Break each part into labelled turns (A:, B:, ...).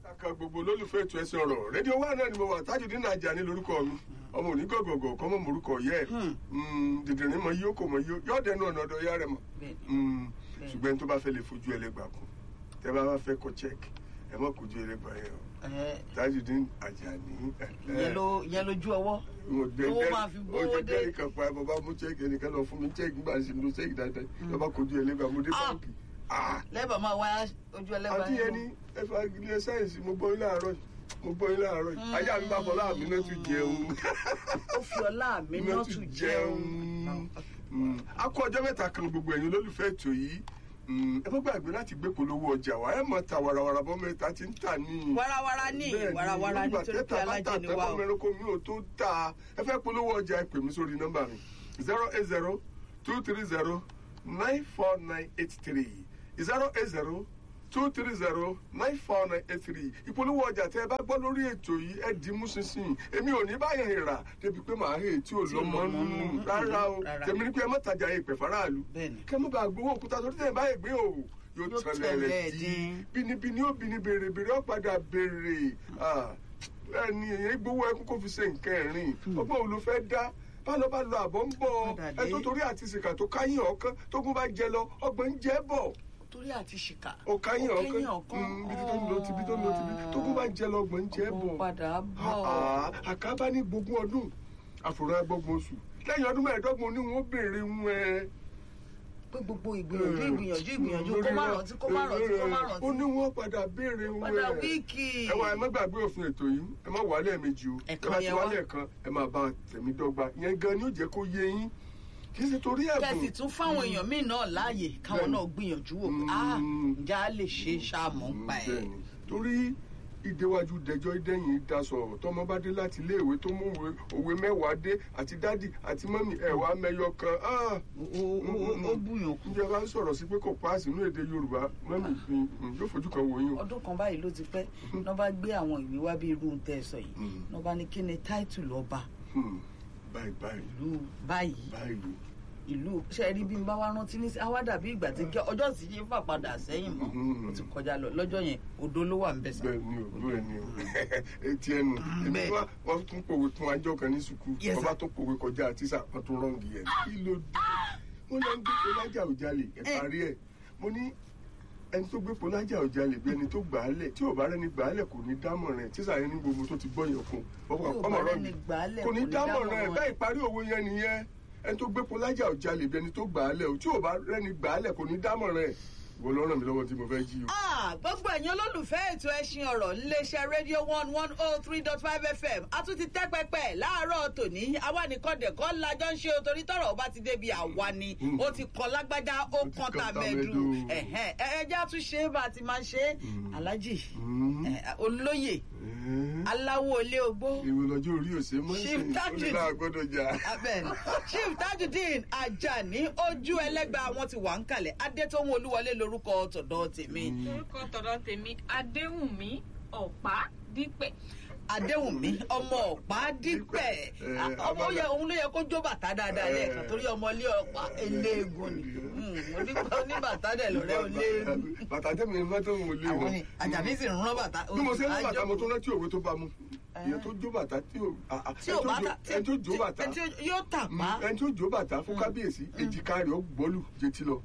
A: kan gbogbo olólùfẹ́ ètò ẹ̀sìn ọ̀rọ̀ rédíò wa náà ni mo wà Tajudeen Ajani lórúkọ mi ọmọ òní gọ̀gọ̀gọ̀ kọ́ mọ̀ morúkọ yẹ dìdìrín mọ yíyó kò mọ yíyó yóò dẹnu ọ̀nà ọ̀dọ̀ ya rẹ̀ mọ̀ ṣùgbọ́n ẹni tó bá fẹ́ lè fojú ẹlẹ́gbà kù tẹ́ bá fẹ́ kọ check ẹ mọ̀ kojú ẹlẹ́gbà yẹn o Tajudeen Ajani.
B: yẹn lójú ọwọ́ owó máa fi gbówó
A: ojú
B: dé.
A: dẹ́rì kan pa bàbá mú check ẹnìkan lọ fún mi check nígbà tí mo check dáadáa lọ́ba kojú ẹlẹ́gbà mo dé
B: Ah.
A: báńkì. Ah
B: lẹ́bàá máa wá ojú ẹlẹ́gbàá
A: àti ẹni ẹfà ilé sáyẹnsì mo gbọ́ yín láàárọ̀ yìí mo gbọ́ yín láàárọ̀ yìí ajá mi bá fọlá mi náà tún jẹun
B: ó fi ọlá mi náà tún jẹun.
A: Mm. a kó ọjọ́ mẹ́ta kan gbogbo ẹ̀yin olólùfẹ́ ètò yìí Mm, ẹ má gbàgbé láti gbé polówó ọjà wa ẹ mọ̀ ta warawara bọ́ mẹ́ta tí ń tà ní.
B: warawara ní
A: Bẹ́ẹ̀ni,
B: warawara
A: nígbà
B: nítorí pé
A: tẹ́tà bá tà
B: alájẹ ni wa
A: tẹ́kọ̀
B: o.
A: mẹ́rọ́kọ mi ò tó tà ẹ fẹ́ polówó ọjà ẹ pè mí sórí nọ́mbà mi zero eight zero two three zero nine four nine eight three zero eight zero two three zero nine four nine eight three ìpolówó ọjà tẹ ẹ bá gbọ́ lórí ètò yìí ẹ dì í mú ṣinṣin èmi ò ní báyẹn rà débi pé màá hẹ̀ tí ò
B: Tí ò
A: lọ́mọ
B: lọ́mọ
A: nù
B: nù.
A: rárá o
B: Rárá.
A: tèmi ní pé ẹ má tajà ìpè faraàlú
B: Bẹ́ẹ̀ni.
A: kẹ́ mọ́ bá gbowó òkúta torí tẹ̀ báyìí gbé o yóò
B: Yóò
A: tẹ̀lé
B: tẹ̀lé
A: rẹ̀
B: dín.
A: dín bínibíni ó bíni béèrè béèrè ó padà béèrè Ah, ẹni èyàn gbowó ẹkún kó fi ṣe nǹkan ẹ̀rín ọgbọ́n òun ló fẹ́ dá bálọ bá lọ àbọ̀ ń bọ̀
B: Padà dé.
A: ẹ tó torí àti sìkà tó káyìn ọ̀kan tógun bá jẹ lọ ọgbọ́n ń jẹ́ bọ̀
B: torí àti ṣìkà.
A: ó káyìn
B: Ó
A: ọ̀kan
B: kéyìn ọ̀kan.
A: Mm, ibi tó ń lọ tìbí tó ń lọ tìbí tógun bá jẹ lọ ọgbọ́n ń jẹ́
B: Ó
A: bọ̀
B: padà bọ̀.
A: Ah, ah, àkábá ní gbogbo ọdún àfòrán agbọ́gbọ̀n oṣù lẹ́yìn ọdún mẹ́ẹ̀ẹ́dọ́gbọ̀n ní wọn ó béèrè ń ẹ
B: pé gbogbo ìgbìyànjú ìgbìyànjú ìgbìyànjú kó má rántí kó má rántí kó má rántí.
A: ó ní wọn padà béèrè wọn
B: padà wíìkì.
A: ẹ wá ẹ má gbàgbé òfin ètò yìí ẹ má wálé ẹ̀mejì o ẹ
B: Ẹ̀kan
A: bá ti
B: yẹn wá.
A: wálé ẹ̀kan ẹ máa bá tẹ̀mí dọ́gba yẹn gan ni ó jẹ́ kó yé yín kì í ṣe torí ẹ̀bùn
B: kẹsì tún fáwọn èèyàn míì náà láàyè káwọn
A: Bẹ́ẹ̀ni.
B: náà gbìyànjú wò pé ah ǹjẹ́ a lè ṣe é ṣáàmù ń pa ẹ̀.
A: Bẹ́ẹ̀ni. torí ìdéwájú dẹjọ́ ìdẹ́yìn daṣọ tọmọ bá dé láti iléèwé tó mú òwe- òwe mẹ́wàá dé àti dádì àti mọ́mì ẹ̀wà mẹ́yọ kan ah
B: ó ó- ó bùyàn kù.
A: ǹjẹ́ bá ń sọ̀rọ̀ sí pé kò páàsì nínú èdè yorùbá mọ́mì mi mm, yóò fojú kan wò yín o.
B: ọdún kan báyìí ló ti pẹ́ náà bá gbé àwọn ìwé wá bí irú tẹ́ ẹ sọ yìí
A: Mm.
B: náà bá ní kí ni táìtù lọ́ba
A: Hmm, báyìí báyìí
B: ìlú báyìí
A: báyìí
B: ìlú ṣe rí bí n bá wá rántí ní àwa dàbí ìgbà tí kí ọjọ́ sì yé fà padà sẹ́yìn mọ́
A: Mhm.
B: ó ti kọjá lọ lọ́jọ́ yẹn odò ló wà ń bẹ̀ sá.
A: bẹ́ẹ̀ ni o bẹ́ẹ̀ ni o etí ẹnu èmi
B: bẹ́ẹ̀.
A: wá wọ́n tún pòwe fún ajọ́ kan ní sùkúù
B: Yes,
A: wọ́n bá
B: sir.
A: tún pòwe kọjá tíṣà wọ́n tún rọ́ǹgì ẹ̀ kí ló dé wọ́n lọ ń gbé polájà òjàlè ẹ̀
B: Eh.
A: parí ẹ̀ mo ní ẹni tó gbé polájà òjàlè bí ẹni tó gbà á lẹ̀ tí ò bá rẹ́ni gbà á lẹ̀ kò ní dámọ̀ràn ẹ̀ tíṣà yẹn ní gbogbo tó ti gbọ́ yẹn kún
B: Tí ò bá rẹ́ni gbà á lẹ̀
A: kò ní dámọ̀ràn ẹ̀ bẹ́ẹ̀ ìparí òwe yẹn nìyẹn ẹni tó gbé polájà òjàlè bí ẹni tó gbà á lẹ̀ o tí ò bá rẹ́ni gbà á lẹ̀ kò ní dámọ̀ràn ẹ̀ ìwọ ló ràn mí lọ́wọ́ tí mo fẹ́ jí o.
B: Ah, gbogbo ẹ̀yin olólùfẹ́ ètò ẹṣin ọ̀rọ̀ níléeṣẹ́ rédíò one one oh three dot five fm a tún ti tẹ́ pẹpẹ láàárọ̀ tòní àwa nìkan dẹ̀kọ́ lájọ́ ń ṣe o torí tọ̀rọ̀ bá ti débi àwa ni
A: Mm.
B: ó ti kọ́ lágbájá ó
A: Ó ti
B: kàn
A: kan
B: tàmẹ́dù
A: tàmẹ́dù.
B: ẹ̀hẹ́n, ẹ ẹjẹ́ àtún ṣe é bá a ti máa ṣe é
A: Mm.
B: alájì
A: Mm.
B: eh, olóyè
A: Eh.
B: aláwọ̀ ilé ogbó
A: ìwé lọ́jọ́ orí òsè mọ́
B: Chief
A: ìsìn ó lè
B: Tajudeen.
A: náà gbọ́dọ̀ jà.
B: abẹ́ni chief tajudeen ajani ojú ẹlẹ́gbàá wọn ti wà ń kalẹ̀ adétòun olúwọlé lórúkọ tọ̀dọ̀ tèmi.
C: orúkọ tọ̀dọ̀ tèmi adéwùnmí ọ̀pá dípẹ̀.
B: adéwùnmí ọmọ ọ̀pá dípẹ̀
A: Eh,
B: ọmọ
A: abala-
B: yẹ òun ló yẹ kó jó bàtà dáadáa
A: Eh.
B: lẹ́ẹ̀kan torí ọmọ ilé ọ̀pá eléegun ni Hmm, onígbà oníbàtà dẹ̀ lọ́rẹ́ oléegun
A: bàtà tẹ́mi ní mọ́tò wò lé
B: àwọn
A: wọn.
B: ni àjàní sì ń rán bàtà
A: bí mo ṣe ń rán bàtà mo
B: àjọ-
A: tún rántí òwe tó bá mu ìyẹn tó jó bàtà tí ò à- à,
B: tí ò bá ta
A: ẹni tó jó bàtà
B: tí yóò tà
A: Mm,
B: pa
A: ẹni tó jó bàtà fún kábíyèsí èjìká rẹ̀ ó gbọ́lù jétí lọ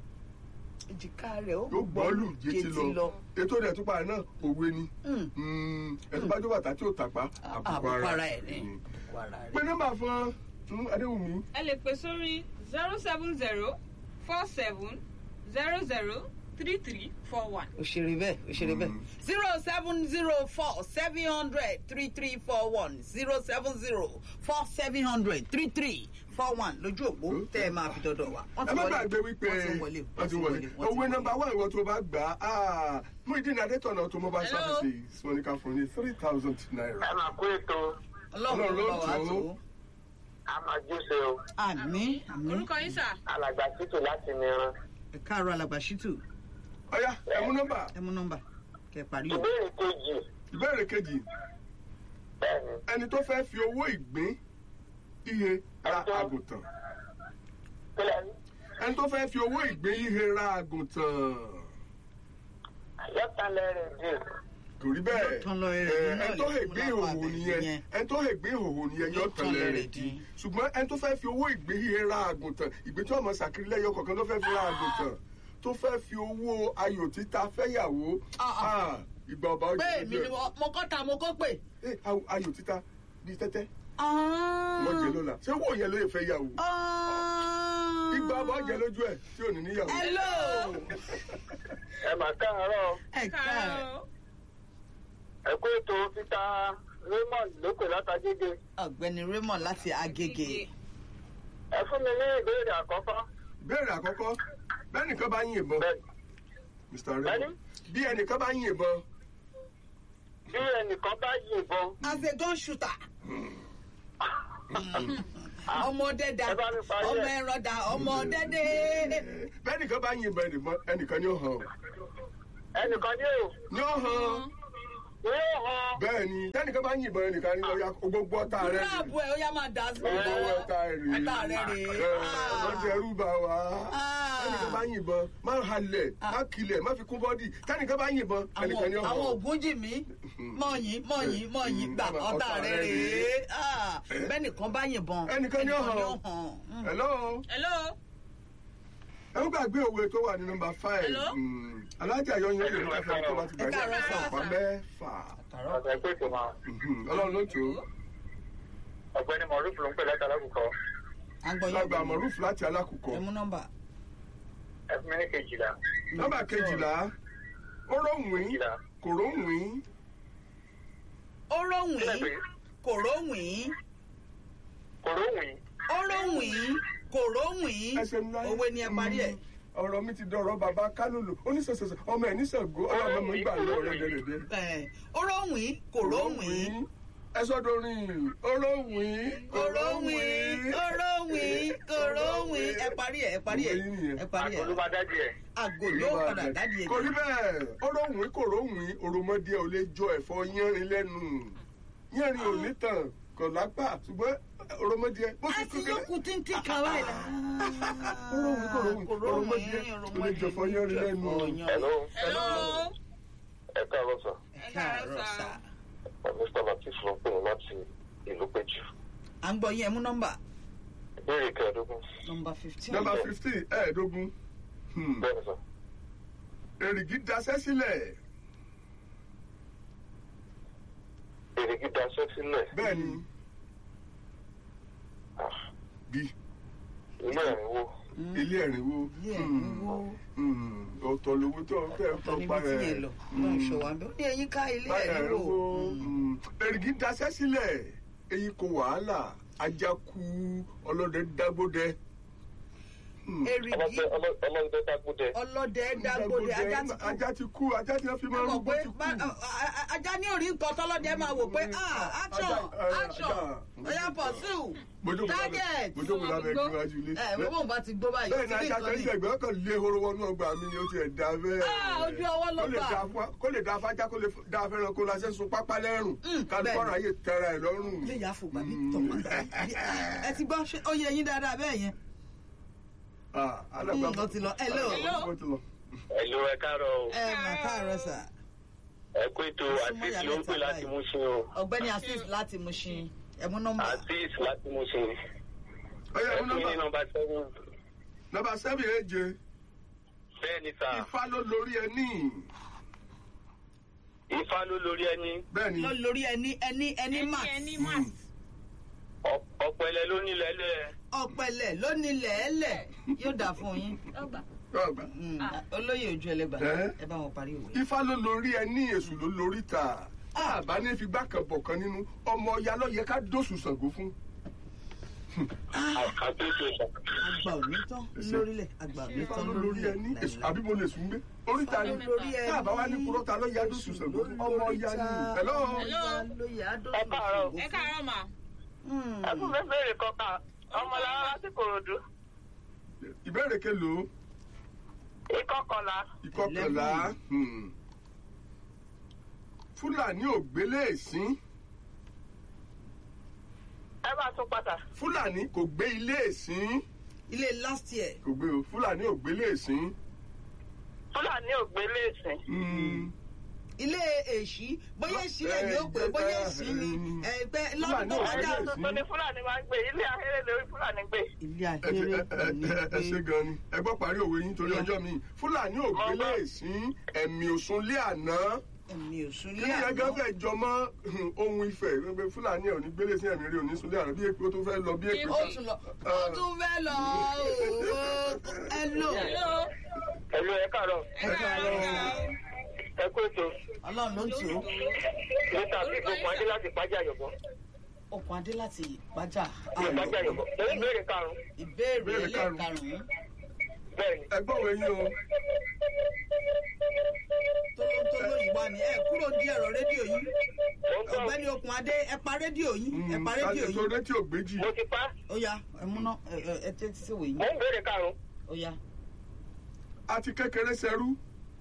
B: èjìká rẹ̀ ó
A: ó gbọ́lù jétí lọ ètò rẹ̀ tó pa náà òwe ni
B: Hmm.
A: Mm, ẹni tó bá jó bàtà tí ò tàpá
B: àbùkù ara ẹ̀ ni
A: Mm.
B: àbùkù ara
A: pé
B: rẹ̀.
A: nọ́mbà fún fún adéwùmí
C: ẹ lè pè sórí zero seven zero four seven zero zero three three four one.
B: òṣèré bẹ́ẹ̀ òṣèré bẹ́ẹ̀
A: Mm.
B: zero seven zero four seven hundred three three four one zero seven zero four seven hundred three three four one lójú òpó tẹ́ ẹ máa fi dọ́dọ̀ wa. Wọ́n
A: ẹ
B: ti
A: má
B: wọlé,
A: gbàgbé wípé
B: wọ́n ti wọlé
A: wọ́n ti wọlé
B: wọ́n ti
A: owó nọ́mbà wà ìwọ tó bá gbà á mú ìdí ìnádé tọ̀nà automobile
C: Hello.
A: services wọn ní ká fún ní three thousand naira.
D: ẹ máa kó ètò
B: ọlọ́run ló bá wa
A: Ọlọ́run ló
B: tó.
D: a máa jóse o
B: àmín àmín
C: orúkọ yín sà.
D: alàgbà títù láti mìíràn
B: ẹ káàárọ̀ alàgbà ṣítù
A: ọ̀yá ẹ mú nọ́mbà
B: ẹ mú nọ́mbà kẹ́ parí o.
D: ìbéèrè kejì
A: ìbéèrè kejì
D: bẹ́ẹ̀ni
A: ẹni tó fẹ́ fi owó ìgbín iye ra àgùntàn
D: kílẹ̀ ní
A: ẹni tó fẹ́ fi owó ìgbín ihe ra àgùntàn
D: yọ̀tàlẹ̀ rẹ̀ dì
A: kò rí bẹ́ẹ̀
B: Yóò tán lọ rẹ̀
A: ẹ,
B: dín náà
A: ẹni tó
B: lè
A: lè
B: fún
A: gbé
B: lápá
A: ìhòòhò
B: abẹ
A: nìyẹn
B: yẹn.
A: ẹni tó lè gbé ìhòòhò nìyẹn
B: Yóò
A: yóò
B: tán
A: tán
B: lẹ̀
A: lẹ̀
B: rẹ̀
A: rẹ̀
B: dín.
A: dín ṣùgbọn ẹni tó fẹ́ fi owó ìgbé ra àgùntàn ìgbé tí wọ́n mọ sàkiri lẹ́yọ kọ̀ọ̀kan ló fẹ́ fi ra àgùntàn tó fẹ́ fi owó ayò títa fẹ́yàwó
B: Ah, ah.
A: ah, ìgbà ọba ọjọ́
B: pé èmi ni mo mo kọ́ ta mo kọ́ pè.
A: Eh, aw- ayò títa bíi tẹ́tẹ́
B: Ah.
A: wọ́n jẹ lọ́la ṣé owó yẹn ló lè fẹ́ yàwó
B: Ah.
A: ìgbà ọba ọjọ́ lójú ẹ̀ tí ò ní níyàwó.
B: hello.
D: ẹ mà káàárọ̀
B: ẹ káàárọ̀.
C: Káàárọ̀.
D: ẹ kó ètò títa raymond lókè látàgége
B: ọ̀gbẹ́ni raymond láti agége.
D: ẹ fún mi ní ìbéèrè àkọ́kọ́
A: béèrè àkọ́kọ́ bẹ́ẹ̀ nìkan bá yín ìbọn
D: bẹ́ẹ̀
A: mr
D: Bẹ́ẹ̀ni?
A: raymond bí ẹnìkan bá yín ìbọn
D: bí ẹnìkan bá yìnbọn
B: as a gun shooter. ọmọdé da
D: Ẹ bá mi parí ẹ̀.
B: ọmọ ẹran da ọmọdé dé.
A: bẹ́ẹ̀ nìkan bá yín ìbọn ẹnìkan ẹnìkan ni ó hàn
D: ẹnìkan yóò
A: ni ó hàn
D: yóò hàn
A: bẹ́ẹ̀ ni tẹ́nìkan bá yín ìbọn ẹnìkan ni ọ̀ya gbogbo ọ̀tá rẹ̀ rè
B: láàbù ẹ̀ ó yá máa dà sí
A: gbogbo ọ̀tá rẹ̀ rè
B: ọ̀tá rẹ̀ rè.
A: wọ́n ti ẹrú bá wa
B: Ah.
A: tẹ́nìkan bá yín ìbọn má halẹ̀ má kilẹ̀ má fi kún bọ́dì tẹ́nìkan bá yín ìbọn ẹnìkan ni ó
B: àwọn
A: hàn
B: àwọn ògùn jì mí mọ̀yìn mọ̀yìn mọ̀yìn gbà ọ̀tá rẹ̀ rèé Ah, bẹ́nìkan bá yìnbọn
A: Ẹnìkan ni ó hàn.
B: ó hàn. Mm.
A: hello
C: Hello.
A: ẹ ń gbàgbé òwe tó wà ní nọmba five
C: Hello?
A: Mm, alájà yọ yín lè fẹ́ tó bá ti
B: Ẹ káàárọ̀
A: gbàgbé
B: sà.
A: ọ̀pá mẹ́fà
D: ọ̀sẹ̀ pé kò máa
A: Mhm, ọlọ́run ló tó
D: ọ̀gbẹ́ni mọ̀rúfù ló ń pè láti alákùkọ
B: à ń gbọ́ yín.
A: lágbà mọ̀rúfù láti alákùkọ
B: ẹ mú nọ́mbà.
D: ẹ fún mi ní kejìlá
A: nọmba kejìlá ó róhùn
D: kejìlá
A: kò róhùn
B: ó róhùn
D: kílẹ̀ pé
B: kò róhùn
D: kò róhùn
B: ó róhùn kò róhùn
A: ẹsẹ̀ ńlá
B: òwe ni ẹ parí ẹ̀.
A: ọ̀rọ̀ mi ti dọ̀rọ̀ bàbá kálòlò oníṣẹ̀ṣẹ̀ṣẹ̀ ọmọ ẹ̀ níṣàngó ọlọ́mọ mi gbà lọ rẹ̀ dẹ̀dẹ̀
B: Ẹ̀, ó róhùn kò róhùn
A: ẹ sọ́dọ̀ rìn ó róhùn
B: kò róhùn ó róhùn kò róhùn ẹ parí ẹ̀ ẹ parí ẹ̀
A: Òwe yín nìyẹn.
B: ẹ parí ẹ̀
D: àgọ́lùbádádì ẹ̀
B: àgò yóò padà dádì ẹ̀
A: kò rí bẹ́ẹ̀ ó róhùn kò róhùn òròmọdé ò lè jọ ẹ̀fọ́ yánrin lẹ́nu yánrin ò ní tàn kò lápá ṣùgbọ́n òròmọdé bó ti
B: a
A: kú
B: ti yókù tíntín kan báyìí.
A: ó róhùn kò róhùn òròmọdé ò lè jọ ẹ̀fọ́ yánrin lẹ́nu.
D: hello
C: Hello.
D: ẹ káàárọ̀ sọ
B: ẹ káàárọ̀ sà.
D: mr latif ló ń pè mí láti ìlú péjú
B: à ń gbọ́ yín ẹ mú nọ́mbà.
D: ìbéèrè kẹẹ̀ẹ́dógún
B: nọ́mbà fifteen.
A: nọmba fifteen ẹ̀ẹ́dógún Hmm.
D: bẹ́ẹ̀ ni sọ
A: èrìgì daṣẹ́ sílẹ̀
D: èrègì daṣẹ́ sílẹ̀
A: bẹ́ẹ̀ ni
D: Ah,
A: bí
D: ilé ẹ̀rínwó
A: ilé ẹ̀rínwó
B: ilé ẹ̀rínwó.
A: Hmm. ọ̀tọ̀ lówó tó fẹ́
B: ọ̀tọ̀
A: tó
B: níbi
A: pa
B: tí
A: ẹ̀
B: yẹn lọ lọ́n ṣọwọ́ àbẹ́ ó ní ẹyin ká ilé ẹ̀rínwó. Mm.
A: èrìgì daṣẹ́ sílẹ̀ èyí kò wàhálà ajá kú ọlọ́dẹ dágbódẹ. Hmm.
B: èrìgì
D: ọlọ́dẹ ọlọ́dẹ dágbódẹ
B: ọlọ́dẹ dágbóde ajá ti kú.
A: ajá ti kú ajá ti fi máa ń
B: mọ̀
A: rúgbó
B: pé
A: ti kú.
B: bá- a- a- ajá ní orí nǹkan tọ́lọ́dẹ máa wò pé ah action
A: Ajá, eh,
B: action
A: ajá.
B: oya pursue
A: Mojókòó lábẹ́-
B: target.
A: mojókòó lábẹ́
C: Gbó.
A: ìgbìmọ̀ ilé.
B: ẹ wọ́n bọ̀ bá ti gbó báyìí
A: bẹ́ẹ̀ ni
B: ó ti rí
A: ajá
B: nǹkan
A: kan
B: ní.
A: ní ẹgbẹ́ ọkàn lé horo wọnú ọgbà mi ni ó ti ẹ̀ dá bẹ́ẹ̀.
B: Ah, ojú ọwọ́ ló
A: Kó lè
B: bà.
A: da fún- kó lè da fájá kó lè da fẹ́ràn kó la ṣe sun pápá lẹ́rùn
B: Mm,
A: kálukọ́
B: bẹ́ẹ̀ ni.
A: ráyè tẹ́ra ẹ̀ lọ́rùn.
B: ilé ìyá fò gbàgbé
A: Mm.
B: tọ̀pọ̀ ẹ ti gbọ́ ṣé ó yẹ yín dáadáa bẹ́ẹ̀ yẹn.
A: Ah, alàgbà-
B: Mm, ó ti lọ. Hello.
A: Ó ti lọ.
D: ẹ̀lú ẹ káàárọ̀ o
B: ẹ mà káàárọ̀ sà
D: ẹ kú ètò
B: Súnmọ́
D: àtìs
B: yàrá
D: ló ń pè
B: ìta
D: láti
B: báyìí.
D: mú sí o
B: ọ̀gbẹ́ni asis láti Mushin ẹ mú nọ́mbà.
D: àtìs láti mú sí
A: Ọya,
D: ẹ
A: mú
D: fún mi ní
A: nọ́mbà.
D: nọmba seven
A: nọ́mbà sẹ́fì èje
D: bẹ́ẹ̀ ni sà
A: ifá ló lórí ẹ ní.
D: ifá ló lórí ẹni
A: bẹ́ẹ̀ ni
B: lọ lórí ẹni ẹni ẹni
C: Ẹni
B: mat
C: ẹni mat.
D: Ọ- ọ̀pẹ̀lẹ̀ ló nílẹ̀ẹ́lẹ̀
B: ọ̀pẹ̀lẹ̀ lónìí lẹ́ẹ̀lẹ̀ yóò dà fún yín.
C: Ọgbà.
A: ọgbà.
B: Mm, olóyè ojú ẹlẹgbà
A: Ẹ́.
B: ẹ bá wọn parí òwe.
A: ifá ló lórí ẹ ní èṣù ló lórí ta àbá ní fi gbá kan bọ̀ kan nínú ọmọ ọya ló yẹ ká dóṣù Ṣàngó fún.
D: àtúntò ìṣà
B: àgbà òní tán lórílẹ̀ àgbà òní
A: ifá
B: tán
A: ló lórí ẹ ní èṣù àbí mo lè sùn gbé oríta ni
B: lórí ẹ
A: káàbá wa ní kúrọ́ta ló yá dóṣù Ṣàngó fún ọmọ ọya ni. Hello?
D: Ẹ káàárọ̀.
C: Ẹ káàárọ̀ mà.
D: ẹ fún mi béèrè kọkà ọmọlára láti kòròdú
A: ìbéèrè kelòó
D: ìkọkànlá
A: ìkọkànlá hmm. fúlàní ò gbélé èsín
D: ẹ bá tún padà
A: fúlàní kò gbé ilé èsín
B: ilé last year
A: kò gbé o fúlàní ò gbélé èsín.
D: fúlàní ògbélé ìsìn
A: Hmm.
B: ilé èṣí bóyá èṣí lè ní òpè bóyá èṣí ni ẹgbẹ́ lọ́dún tó
A: Fúlàní
B: kọjá
A: ò
D: tuntun ni fúlàní máa ń gbé ilé ahéré lórí fúlàní gbé.
B: ilé
A: ẹ ṣe-
B: ahéré
A: ẹ-
B: kò ní
A: ẹ- ẹ ṣe
B: gbé
A: gan ni ẹ gbọ́ parí òwe yín torí
B: Yeah.
A: ọjọ́ mi fúlàní ò gbélé sí ẹ̀mí òsùnlé àná
B: ẹ̀mí òsùn
A: kí
B: lé
A: ni ẹgbẹ́
B: àná
A: fẹ́ jọ mọ́ hmm, ohun ìfẹ́ gbogbo fúlàní ẹ̀ ò ní gbélé sí ẹ̀mí rí òní sunlé àná bí èpè ó tún fẹ́ lọ bí èpè
B: ó tún lọ ó tún fẹ́ lọ ooo ẹ lò
C: hello
D: ẹ̀lú ẹ̀ káàárọ̀
B: ẹ káàárọ̀
D: ẹ kú ètò
B: ọlọ́run ló ń tò ó
D: níta bí gbogbo adé láti pàjá yọ̀bọ̀
B: okùn adé láti pàjá
D: ní pàjá yọ̀bọ̀ lórí ìbéèrè karùn-ún
B: ìbéèrè
A: Ìbéèrè karùn-ún.
B: ẹlẹ́ẹ̀karùn-ún
D: bẹ́ẹ̀ ni.
A: ẹgbọ́n òwe yín o
B: tólótóló ìwà ni ẹ kúrò ní ẹ̀rọ rédíò yín
D: mo ń gbọ́
B: ọ̀gbẹ́ni okùn adé ẹ pa rédíò yín ẹ pa
A: Hmm,
B: rédíò
A: àti tó
B: yín
A: rétí ògbéjì
D: mo ti pa
B: ó yá ẹ múná ẹ ẹ ẹ tẹ́tí sí wòye
D: mo ń béèrè karùn-ún
B: ó yá
A: àti kékeré ṣẹrú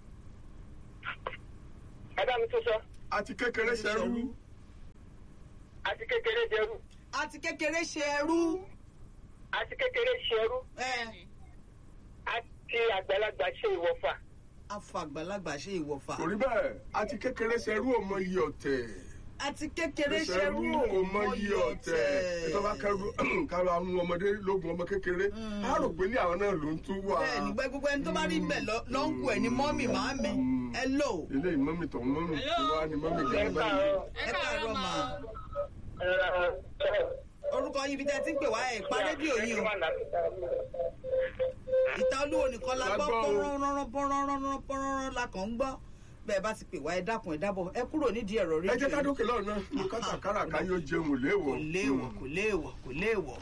D: ẹ bá mi tún sọ
A: àti kékeré ṣẹrú
D: àti kékeré jẹrú
B: àti kékeré ṣe ẹrú
D: àti kékeré ṣẹrú
B: ẹ
D: àti àgbàlagbà ṣe ìwọ̀fà
B: afọ àgbàlagbà ṣe ìwọ̀fà
A: kò rí bẹ́ẹ̀ àti kékeré ṣẹrú ò mọ iye ọ̀tẹ̀
B: àti kékeré ṣe
A: ṣẹrú
B: ẹrú
A: kò mọ iye ọ̀tẹ̀ ètò bá kẹrù kárọ àwọn ọmọdé lógun ọmọ kékeré á rò pé ní àwọn náà ló ń tún wà
B: bẹ́ẹ̀ ni gbẹ gbogbo ẹni tó bá rí bẹ́ẹ̀ lọ lọ ń kú ẹ ní mọ́mì màámi ẹ lò
A: ilé ìmọ̀mì tó ń mọ̀mì
C: Hello?
A: tí wọ́n á ní mọ̀mì
D: ẹ
A: gbẹ̀rẹ̀ báyìí.
D: káàárọ̀
C: ẹ
B: ẹ káàárọ̀ mà
D: ẹ
B: orúkọ yín bí tẹ́ ti ń pè wá ẹ̀ pa rédíò yín o ìta olúwo nìkan la gbọ́
A: La gbọ́ o.
B: pọ́nrọ́rọ́rọ́ pọ́nrọ́rọ́rọ́ pọ́nrọ́rọ́ la kàn ń gbọ́ bẹ́ẹ̀ bá ti pè wá ẹ dákun ẹ dábọ̀ ẹ kúrò nídìí ẹ̀rọ
A: ẹ jẹ́ ká
B: rédíò yín
A: dókè lọ́nà ní kátàkárà ká yóò jẹun léèwọ̀.
B: kò léèwọ̀ kò léèwọ̀ kò léèwọ̀.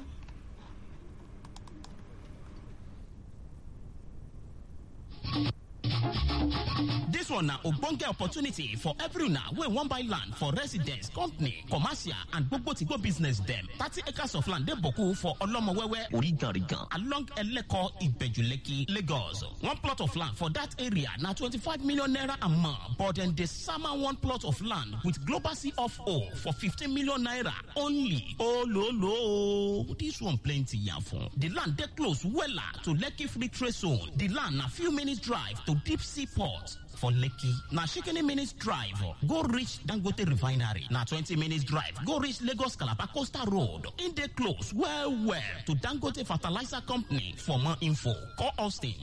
E: This one na ogbonge opportunity for every una wey wan buy land for residence, company, commercial and gbogbo to go business dem. Thirty acres of land dey boku for Olomowewe, Origarigan, along Eleko, Ibejuleki, Lagos. One plot of land for that area na twenty-five million naira a month, but dem dey sama one plot of land with global C of O for fifteen million naira only. Ololo, this one plenty yafun. The land dey close wella to Lekki Free Trade Zone. The land na few minutes drive to Deep Sea Port. For Lekki, na shikini minutes drive, go reach Dangote Refinery. Na 20 minutes drive, go reach Lagos Calabar Coastal Road. In dey close, well, well, to Dangote Fertilizer Company. For more info, call Austin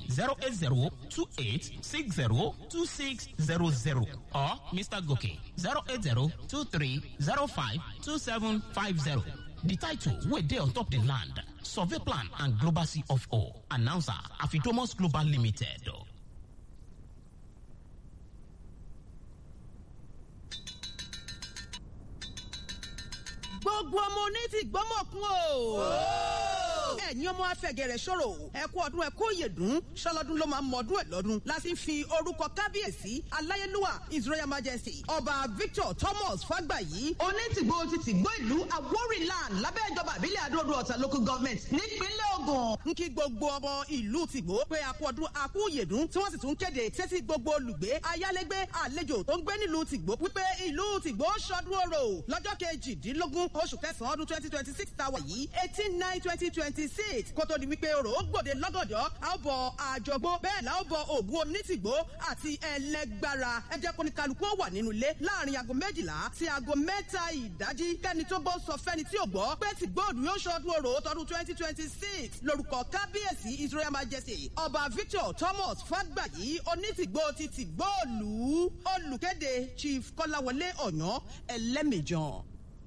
E: 080-2860-2600 or Mr. Goke 080-2305-2750. The title wey dey on top the land, survey plan and global C of O. Announcer, Afidomos Global Limited.
F: gbogbo ọmọ oní ti gbọ́mọ̀kún o. ẹ̀yin ọmọ afẹ́gẹ̀rẹ̀ ṣòro ẹ kú ọdún ẹ kú òyèdún ṣọlọ́dún ló máa ń mọ̀ọ́dún ẹ̀ lọ́dún láti fi orúkọ kábíyèsí aláyélúwà his royal majesty ọba victor thomas fàgbàyí onítìgbò ti tìgbò ìlú awórìnland lábẹ́ ìjọba àbílẹ̀ àdóòdó ọ̀tà local government nípínlẹ̀ ogun. ń kí gbogbo ọmọ ìlú tìgbò pé a kú ọdún a kú òyèdún tí wọ́n sì tún kéde sétí gbogbo olùgbé ayálégbé àlejò tó ń gbé nílùú tìgbò wípé ìlú tìgbò ṣọdún orò lọ́jọ́ kejìdínlógún oṣù kẹsàn-án ọdún twenty twenty six tàwa yìí eighteen nine twenty twenty six kó tó di wípé orò ó gbòde lọ́gọ̀dọ̀ a ó bọ àjọgbó bẹ́ẹ̀ la ó bọ ògùn onítìgbò àti ẹlẹgbára ẹ jẹ́ kó ní kálukú ó wà nínú ilé láàrin aago méjìlá sí aago mẹ́ta ìdájí kẹ́ni tó gbọ́ sọ fẹ́ni tí ò gbọ́ pé tìgbòòdù yóò ṣọdún orò tọdún twenty twenty six lórúkọ kábíyèsí his royal majesty ọba victor thomas fàgbàyí onítìgbò ti tìgbòòlù olùkéde chief kọ́láwọlé ọ̀yàn ẹlẹ́mìjàn.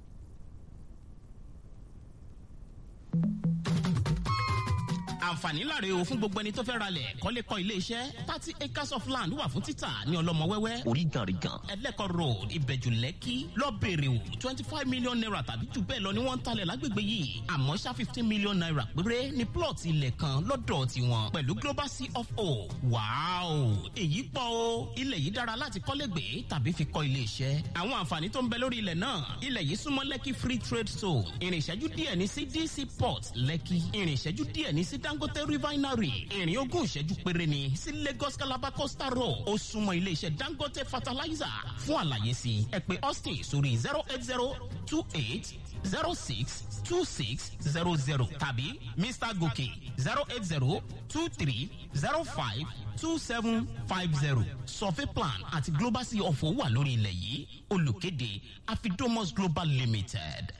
E: àǹfààní láre o fún gbogbo ẹni tó fẹ́ ralẹ̀ kọ́lé kọ́ ilé iṣẹ́ thirty acres of land wà fún títà ní ọlọ́mọwẹ́wẹ́ oríganrigan ẹlẹ́kọ̀ road ìbẹ̀jù lẹ́kì lọ́bẹ̀rẹ̀ o twenty five million naira tàbí jù bẹ́ẹ̀ lọ ni wọ́n ń talẹ̀ lágbègbè yìí àmọ́ ṣá fifteen million naira péré ní plot ilẹ̀ kan lọ́dọ̀ tiwọn pẹ̀lú global c of o wàá èyí pọ̀ o ilẹ̀ yìí dára láti kọ́lé gbé tàbí fi kọ́ ilé iṣẹ́ àwọn àǹfààní tó ń bẹ lórí ilẹ̀ náà ilẹ̀ yìí súnmọ́ lẹ́kì free trade zone ìrìnṣẹ́jú díẹ̀ ní sí dc port lẹ́kì ìrìnṣẹ́jú díẹ̀ ní sí dangote refinery ìrìn ogún ìṣẹ́jú péré ni sí lagos calabar coastal road ó súnmọ́ iléeṣẹ́ dangote fertilizer fún àlàyé sí ẹ pé austin sórí zero eight zero two eight zero six two six zero zero tàbí mr gòkè zero eight zero two three zero five two seven five zero survey plan àti global sea ọ̀fọ̀ wà lórí ilẹ̀ yìí olùkéde afidomos global limited.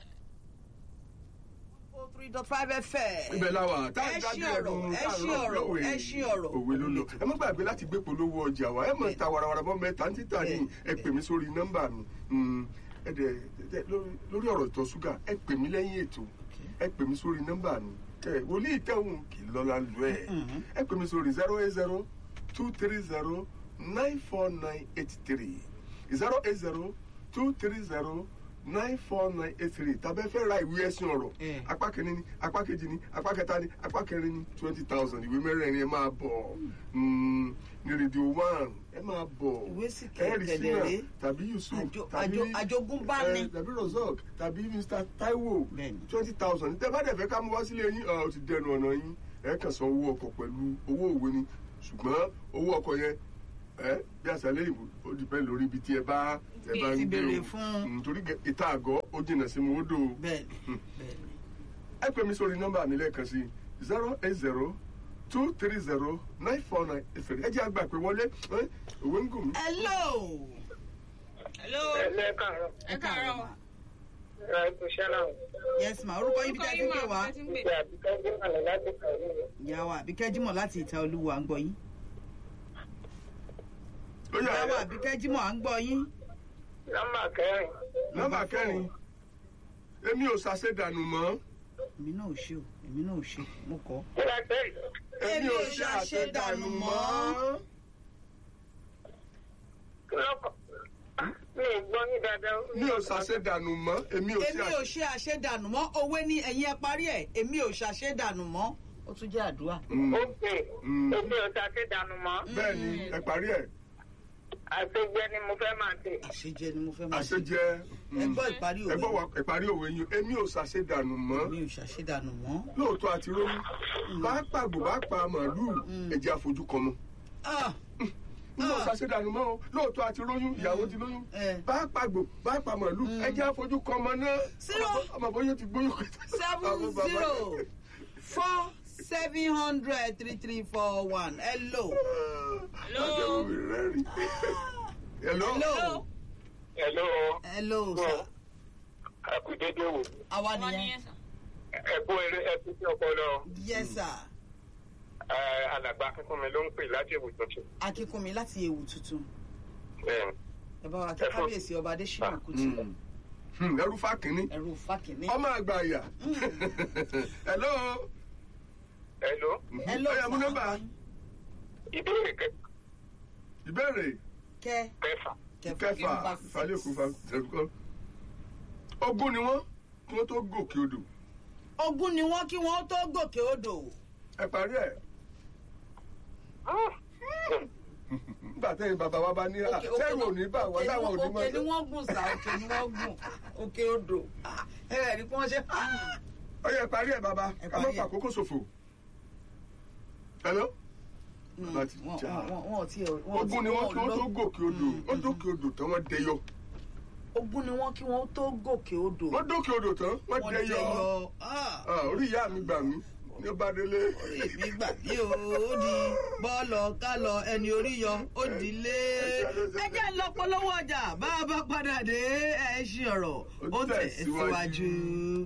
B: three dot five fm.
A: ibẹ̀ la wà tá
B: ẹ
A: a
B: ṣí
A: dájú
B: ọ̀rọ̀
A: ẹnu
B: ẹ
A: tá a
B: ṣí
A: rọ̀
B: ọ̀rọ̀
A: lọ́wọ́
B: ẹ ṣí ọ̀rọ̀.
A: òwe ló lọ ẹ má gbàgbé láti gbé polówó ọjà wa ẹ mọ̀ ta warawara bọ́ mẹ́ta ń títà ní ẹ pè mí sórí nọ́mbà mi Mm, ẹ dẹ̀ dẹ̀ lórí- lórí ọ̀rọ̀ ìtọ̀ ṣúgà ẹ pè mí lẹ́yìn ètò ẹ pè mí sórí nọ́mbà mi ẹ wòlíì tẹ̀hún kì í lọ́la lu ẹ̀ ẹ pè mí sórí zero eight zero two three zero nine four nine eight three zero eight zero two three zero nine four nine eight three tàbí ẹ fẹ́ ra ìwé ẹ̀sìn ọ̀rọ̀
B: Eh.
A: apá kìíní ni apá kejì ni apá kẹta ni apá kẹrin ni twenty thousand ìwé mẹ́rẹ̀ẹ̀rin ẹ máa bọ̀ Mm, ní rédíò one ẹ máa bọ̀
B: Ìwé sì
A: ẹ̀rì
B: kẹ̀kẹ̀dẹ̀
A: sínà
B: rèé.
A: tàbí yusuf
B: Àjò-
A: tàbí
B: àjò- àjogúnbá ni.
A: eh, tàbí rozok tàbí mr taiwo
B: Bẹ́ẹ̀ni.
A: twenty thousand tẹ bá dẹ̀ fẹ́ ká mú wá sílé yín ó ti dẹnu ọ̀nà yín ẹ kàn san owó ọkọ̀ pẹ̀lú owó òwe ni ṣùgbọ́n owó ọkọ̀ yẹn ẹ bí àṣàlẹ̀ ìbò ó dìpẹ́ lórí ibi tí ẹ bá ẹ bá
B: Ti
A: ń gbé
B: béèrè
A: o
B: fún.
A: Mm, torí gẹ- ìta àgọ́ ó jìnnà sí mi ó dò o
B: bẹ́ẹ̀ni bẹ́ẹ̀ni.
A: ẹ pè mí sórí nọ́mbà mi lẹ́ẹ̀kan sí zero eight zero two three zero nine four nine eight three ẹ jẹ́ àgbà pé wọlé ẹ, òwe ń gùn mí.
B: hello.
C: hello
D: ẹlẹ́ kàárọ̀
C: ẹ káàárọ̀ ma.
D: ra ipò ṣẹlẹ̀
B: yes ma orúkọ yín bí
C: orúkọ
B: tẹ́ ti
C: yín
B: ń pè
C: wà
B: wá.
C: ẹ ti ń pè.
D: ìgbà àbíkẹ́ gbọ́dọ̀ láti kàwé rẹ̀.
B: ìyá wa àbíkẹ́ jímọ̀ láti ìta olúwa ń gbọ́ yín.
A: ó yá
B: ìyá wa àbíkẹ́ jímọ̀ à ń gbọ́ yín.
D: nọ́mbà kẹrin
A: nọ́mbà kẹrin èmi ò ṣàṣedànù mọ́
B: èmi náà ò ṣe o èmi náà ò ṣe mo kọ́.
D: kí la tẹ́
A: èmi ò ṣe àṣedànù mọ́.
D: kí lọ́kọ̀ mi ò gbọ́ ní dáadáa.
A: mi ò ṣàṣedànù mọ́ èmi ò ṣe
B: èmi ò ṣe àṣedànù mọ́ òwe ní ẹ̀yin ẹ parí ẹ̀ èmi ò ṣàṣedànù mọ́. ó tún jẹ́ àdúrà.
A: Mm,
D: ó pè
A: Mm.
D: èmi ò ta sí dànù mọ́
A: bẹ́ẹ̀ ni ẹ parí ẹ̀
D: àṣegbẹ́ ni mo fẹ́ máa tè.
B: àṣejẹ ni mo fẹ́ máa ṣe.
A: àṣejẹ
B: ẹ gbọ́ ìparí
A: ẹ
B: òwe
A: gbọ́ wa ìparí òwe yín èmi ò ṣàṣedànù mọ́
B: èmi ò ṣàṣedànù mọ́.
A: lóòótọ́ àti rómi bá pàgbò bá pa màálùú ẹ̀jẹ̀ àfojú kan mọ́
B: Ah,
A: mi ò ṣàṣedànù mọ́ o lóòótọ́ àti róyún ìyàwó ti lóyún
B: Eh.
A: bá pàgbò bá pa màálùú ẹ̀jẹ̀ àfojú kan mọ́ náà
B: Zero.
A: ọmọ bóyá ti gbóyún kẹta.
B: seven zero four seven hundred three three four one hello.
A: Hello. Hello.
B: hello.
D: Hello,
B: hello sir.
D: àkùdédé wò.
B: àwa
C: wọ́n ní
B: nìyẹn.
C: yẹn sà.
D: ẹ̀kú eré ẹ̀kú sí ọpọlọ
B: yes sir.
D: alàgbà akínkún mi ló ń pè láti èwù tuntun.
B: akínkúnmi láti ewu tuntun
D: Bẹ́ẹ̀ni.
B: ẹ bá wa kí kábíyèsí ọba adésínà kùtì
A: Hmm, ẹrú fákínní
B: ẹrú fákìnní.
A: ọmọ àgbà àyà. Hello.
D: Hello,
B: hello
A: Ó yá, mú
B: sir.
A: nọ́mbà.
D: ìbéèrè kẹ-
A: Ìbéèrè
B: kẹ
D: kẹfà.
A: kẹfà
B: number six.
A: falẹ́kùn falẹ́kùn. Ogún ni wọ́n kí wọ́n tó gòkè odò.
B: ogún ni wọn kí wọn tó gòkè odò.
A: Ẹ parí ẹ̀. Nígbà tẹ́yìn bàbá wa bá ní à
B: Òkè- òkè
A: sẹ́rù
B: ló-
A: òní bá wà
B: òkè ni
A: láwọn
B: wọ́n-
A: òní
B: òkè ni
A: mọ́.
B: wọ́n gùn sá òkè ni wọ́n gùn òkè odò. Ah, ẹ rẹ̀ ní kí wọ́n ṣe. ah.
A: Ó yẹ parí ẹ̀ bàbá
B: Ẹ
A: ká má
B: parí ẹ̀.
A: fà àkókò ṣòfò. Hello.
B: Mm,
A: Bàbá ti
B: wọn-
A: jà.
B: wọn- wọn- wọn ò tiẹ̀- wọn ò
A: Ogún
B: tiẹ̀-
A: ni wọ́n
B: wọn
A: kí
B: ò
A: wọ́n tó
B: lọ-
A: gòkè odò.
B: Mm,
A: Wọ́n dókè odò tán wọ́n dẹyọ.
B: ogún ni wọn kí wọn tó gòkè odò.
A: Wọ́n dókè odò tán wọ́n
B: wọ́n
A: dẹyọ.
B: dẹyọ. Ah,
A: Ah, Orí ìyá mi gbà mí ní ọba délé.
B: èmi gbà mí o ó di bọ́ọ̀lù kálọ̀ ẹni orí yọ ó di lé. ẹ jẹ́ ń lọ polówó ọjà bá a bá padà dé ẹ ṣí ọ̀rọ̀ ó tẹ̀ síwájú.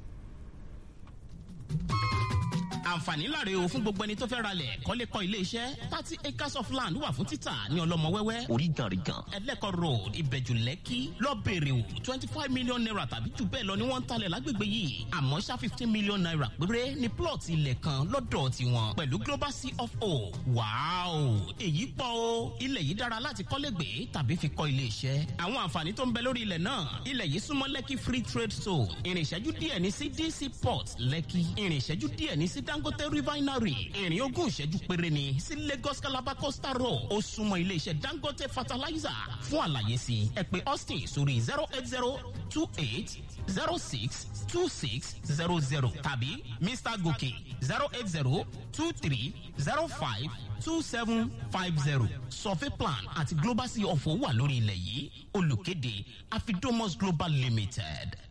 E: àǹfààní láre o fún gbogbo ẹni tó fẹ́ ralẹ̀ kọ́lé kọ́ ilé iṣẹ́ thirty acres of land wà fún títà ní ọlọ́mọ wẹ́wẹ́ oríganrigan ẹlẹ́kọ̀ road ìbẹ̀jù lẹ́kì lọ́bẹ̀rẹ̀ o twenty five million naira tàbí jù bẹ́ẹ̀ lọ ni wọ́n ń talẹ̀ lágbègbè yìí àmọ́ ṣá fifteen million naira péré ni plot ilẹ̀ kan lọ́dọ̀ tiwọn pẹ̀lú global c of o wàáò èyí pọ̀ o ilẹ̀ yìí dára láti kọ́lé gbé tàbí fi kọ́ ilé iṣẹ́ àwọn àǹfààní tó ń bẹ lórí ilẹ̀ náà ilẹ̀ yìí súnmọ́ lẹ́kì free trade zone ìrìn ìṣẹ́jú díẹ̀ ní sí dc port lẹ́kì ìrìn ìṣẹ́jú díẹ̀ ní sí dangote refinery ìrìn ogún ìṣẹ́jú péré ni sí lagos calabar coastal road ó súnmọ́ iléeṣẹ́ dangote fertilizer fún àlàyé sí ẹ pé austin sórí zero eight zero two eight zero six two six zero zero tàbí mr gòkè zero eight zero two three zero five two seven five zero survey plan àti global sea ọ̀fọ̀ wà lórí ilẹ̀ yìí olùkéde afidomos global limited.